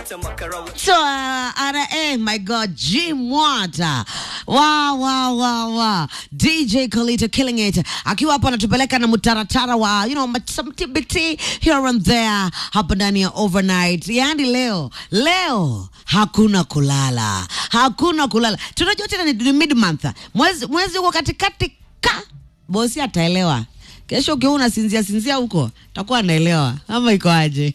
So, uh, ana, eh, my God, G Mwata. Wow, wow, wow, wow. DJ Colito killing it. Akiwa hapo anatupeleka na mutaratara wa, you know, some TBT here and there hapa ndani ya overnight. Yaani leo, leo hakuna kulala. Hakuna kulala. Tunajua tena ni, ni mid month. Mwezi mwezi uko katikati ka. Bosi ataelewa. Kesho ukiwa unasinzia sinzia huko takuwa anaelewa ama iko aje?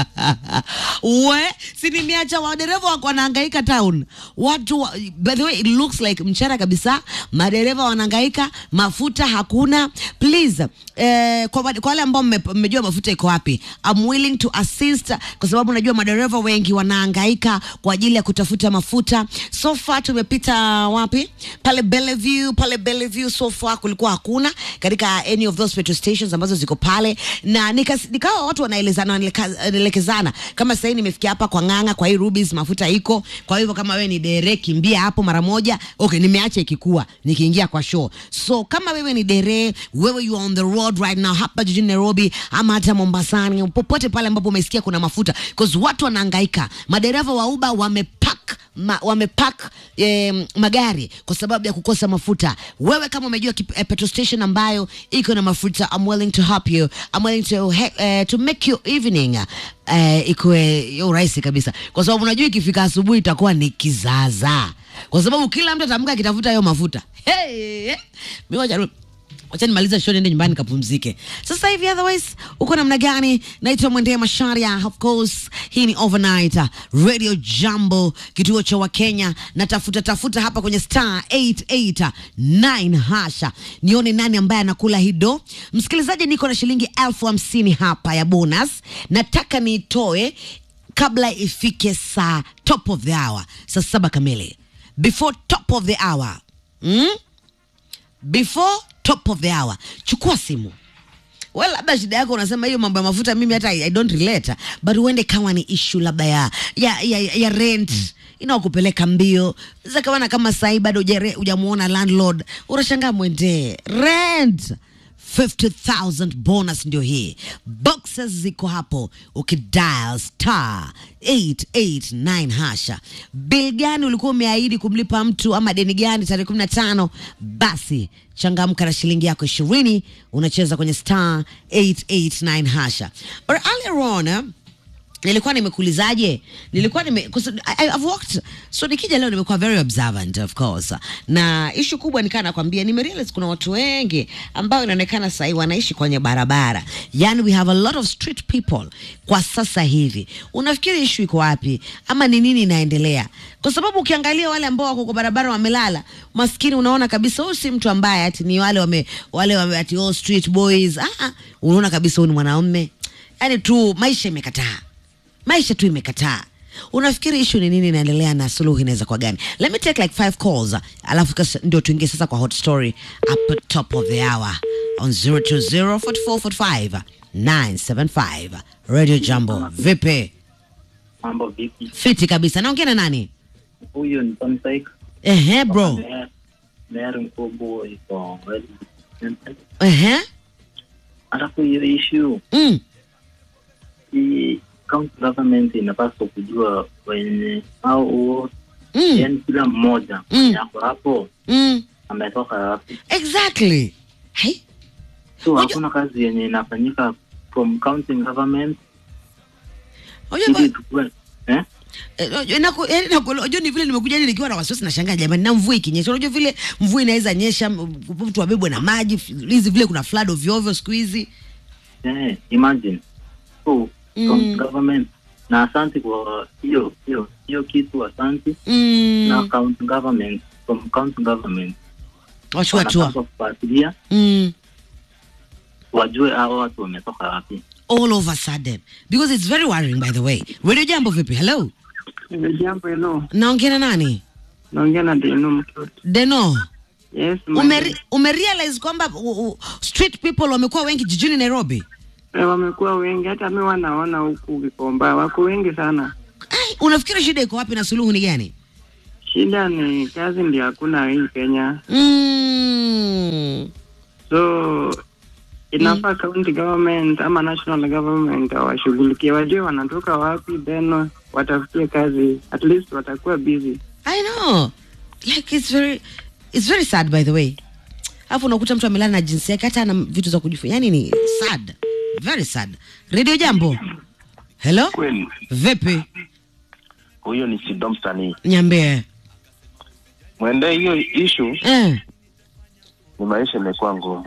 we si nimeacha wadereva wako wanahangaika town, watu wa, by the way it looks like mchana kabisa, madereva wanahangaika, mafuta hakuna. Please eh, kwa, wale- kwa wale ambao mme- mmejua mafuta iko wapi, I'm willing to assist, kwa sababu najua madereva wengi wanahangaika kwa ajili ya kutafuta mafuta. So far tumepita wapi? Pale Bellevue, pale Bellevue so far kulikuwa hakuna katika any of those petrol stations ambazo ziko pale, na nikas- nikawa watu wanaelezana wanaeleka- wanaelekezana. Kama sasa hivi nimefikia hapa kwa Ng'ang'a, kwa hii Rubis mafuta iko. Kwa hivyo kama wewe ni dere, kimbia hapo mara moja. Okay, nimeacha ikikua nikiingia kwa show. So kama wewe ni dere, wewe you are on the road right now hapa jijini Nairobi ama hata Mombasani, popote pale ambapo umesikia kuna mafuta, because watu wanahangaika. Madereva wa Uber wamepack ma, wamepack eh, magari kwa sababu ya kukosa mafuta. Wewe kama umejua kip- eh, petrol station ambayo iko na mafuta, I'm willing to help you. I'm willing to he, eh, to make your evening eh, ikuwe ya urahisi kabisa, kwa sababu unajua ikifika asubuhi itakuwa ni kizaza, kwa sababu kila mtu atamka akitafuta hayo mafuta. Hey, mimi wacha wacha nimaliza show niende nyumbani kapumzike. Sasa hivi otherwise uko namna gani? Naitwa Mwendea Masharia, of course hii ni overnight uh, Radio Jambo, kituo cha Wakenya. Natafuta tafuta hapa kwenye star 889 hasha, nione nani ambaye anakula hido. Msikilizaji, niko na shilingi elfu hamsini hapa ya bonus, nataka niitoe kabla ifike saa top of the hour, saa saba kamili, before top of the hour mm? before top of the hour chukua simu well labda shida yako unasema hiyo mambo ya mafuta mimi hata I, I don't relate but huende kama ni issue labda ya, ya, ya, ya rent inaokupeleka mbio zakawana kama sahii bado hujare- hujamuona landlord unashangaa mwendee rent 50000 bonus ndio hii boxes ziko hapo ukidial star 889 hasha bill gani ulikuwa umeahidi kumlipa mtu ama deni gani tarehe 15 basi changamka na shilingi yako ishirini unacheza kwenye star 889 hasha but earlier on eh, nilikuwa nimekuulizaje nilikuwa nime 'cause I, I've worked so nikija leo nimekuwa very observant of course na ishu kubwa nikaa nakwambia nimerealize kuna watu wengi ambao inaonekana sahii wanaishi kwenye barabara yani we have a lot of street people kwa sasa hivi unafikiri ishu iko wapi ama ni nini inaendelea kwa sababu ukiangalia wale ambao wako kwa barabara wamelala maskini unaona kabisa huyu si mtu ambaye ati ni wale wame, wale wame, ati all street boys ah, ah, unaona kabisa huyu ni mwanaume yani tu maisha imekataa maisha tu imekataa unafikiri ishu ni nini inaendelea na suluhu inaweza kwa gani let me take like five calls alafu kas- ndio tuingie sasa kwa hot story up at top of the hour on 020 975 radio jambo vipi Mambo vipi? fiti kabisa naongea na nani Huyu ni Tom Saik. ehe bro Mayor- Mayor mkubwa iko well represented. ehe Alafu hiyo issue mm. hii county government inapaswa kujua wenye au Mm. yani kila mmoja Mm. yako hapo Mm. ametoka wapi. exactly Hai? So Unajua- hakuna kazi yenye inafanyika from county government Unajua ili ba- tukue eh? Eh, unajua naku- yaani naku- unajua ni vile nimekuja ni nikiwa na wasiwasi nashangaa jamani na mvua ikinyesha unajua vile mvua inaweza nyesha m- mtu wabebwe na maji hizi vile kuna flood ovyo ovyo siku hizi Eh, imagine. So Mm. county government na asante kwa hiyo hiyo hiyo kitu asante na mm. county government from county government wachukua hatua wanapaswa kufuatilia mm. wajue hao watu wametoka wapi. all of a sudden because it's very worrying by the way radio jambo vipi hello Jambo hilo, naongea na nani naongea na Deno Mtoto. deno Yes, umeri, umerealize kwamba u- u- street people wamekuwa wengi jijini nairobi eh, wamekuwa wengi, hata mi wanaona huku Gikomba wako wengi sana. Ai, unafikiri shida iko wapi na suluhu ni gani Shida ni kazi ndio hakuna hii Kenya, mm. so inafaa county government ama national government washughulikie, wajue wanatoka wapi, then watafutie kazi, at least watakuwa busy. I know. Like it's very it's very sad by the way. Alafu unakuta mtu amelala na jinsi yake hata ana vitu za kujifunza. Yaani ni sad. Very sad. Radio Jambo. Hello? Kweli Vipi? huyo ni Sido msanii. Niambie. Mwende hiyo ishu Eh. ni maisha imekuwa ngumu.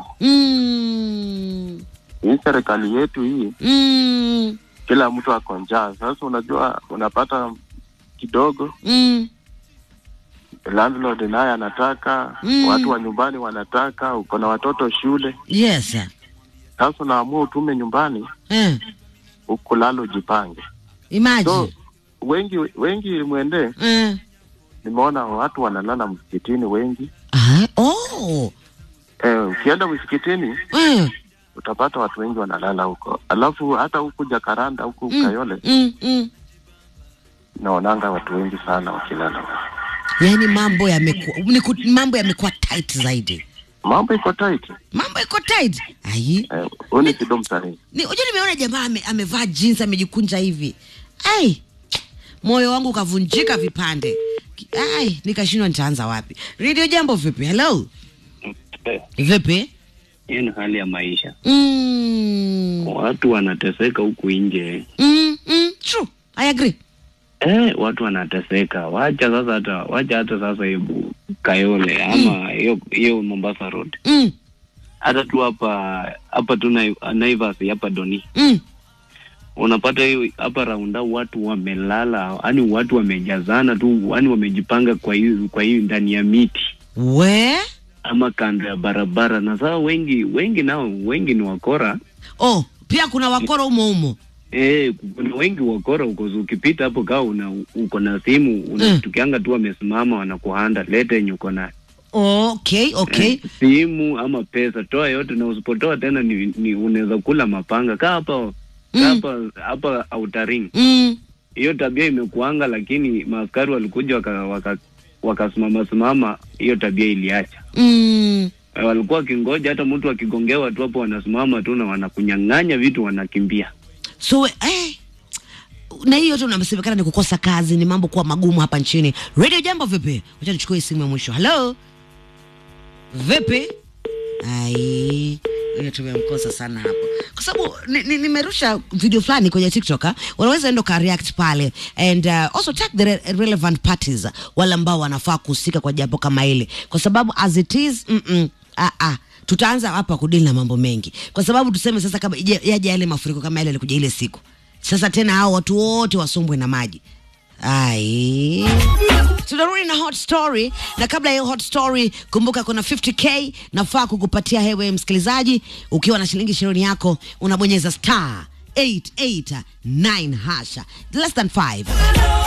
Mm. Hii serikali yetu hii, Mm. kila mtu ako njaa. Sasa unajua, unapata kidogo, Mm. landlord naye anataka Mm. watu wa nyumbani wanataka, uko na watoto shule. Yes. sir. Sasa unaamua utume nyumbani, Eh. ukulala ujipange. So Imagine. wengi wengi mwende, Eh. nimeona watu wanalala msikitini wengi. Ah, oh. Eh, ukienda msikitini Eh. utapata watu wengi wanalala huko, alafu hata huku Jakaranda huku Mm. Kayole Mm. Mm. naonanga watu wengi sana wakilala huko. Yaani mambo yamekuwa ni ku- mambo yamekuwa tight zaidi. Mambo iko tight. Mambo iko tight. Ai. Eh, huyu ni Sido msanii. Ni unajua nimeona jamaa ame, amevaa jeans amejikunja hivi. Ai. Moyo wangu ukavunjika vipande. Ki- Ai, nikashindwa nitaanza wapi. Radio Jambo vipi? Hello. Vipi? Hiyo ni hali ya maisha. Mm. Watu wanateseka huku nje. Mm, mm, true. I agree. Eh, watu wanateseka. Wacha sasa hata wacha hata sasa hebu Kayole ama hiyo hiyo Mombasa Road. Mm, Hata tu hapa hapa tu Nai- Naivas hapa Doni. mm. Unapata hiyo hapa raunda watu wamelala, yani watu wamejazana tu, yani wamejipanga kwa hiyo kwa hiyo ndani ya miti We? ama kando ya barabara, na sasa wengi wengi nao wengi ni wakora Oh, pia kuna wakoro umo umo. Eh, kuna wengi wakora uko ukipita hapo kaa una uko na simu unatukianga tu wamesimama wanakuhanda lete yenye uko na Okay, okay. eh, simu ama pesa toa yote, na usipotoa tena ni, ni unaweza kula mapanga kaa hapa kaa Mm. hapa hapa Outer Mm. Hiyo tabia imekuanga, lakini maaskari walikuja waka, waka, wakasimama simama, hiyo tabia iliacha. Mm. Eh, Walikuwa wakingoja hata mtu akigongewa tu hapo, wanasimama tu na wanakunyang'anya vitu, wanakimbia. So eh, na hiyo yote unasemekana ni kukosa kazi, ni mambo kuwa magumu hapa nchini. Radio Jambo vipi? Wacha nichukue simu ya mwisho. Hello, vipi? Ai, huyo tumemkosa sana hapo, kwa sababu nimerusha ni, nimerusha video fulani kwenye TikTok. ah. Unaweza enda ka react pale and uh, also tag the re relevant parties, wale ambao wanafaa kuhusika kwa jambo kama hili, kwa sababu as it is mm -mm, ah, ah tutaanza hapa kudili na mambo mengi, kwa sababu tuseme sasa, kama ije- yaje yale mafuriko kama yale yalikuja ile siku, sasa tena hao watu wote wasombwe na maji. Ai, tunarudi na hot story, na kabla ya hiyo hot story, kumbuka kuna 50k nafaa kukupatia hewe msikilizaji. Ukiwa na shilingi ishirini yako unabonyeza star 889 hasha less than 5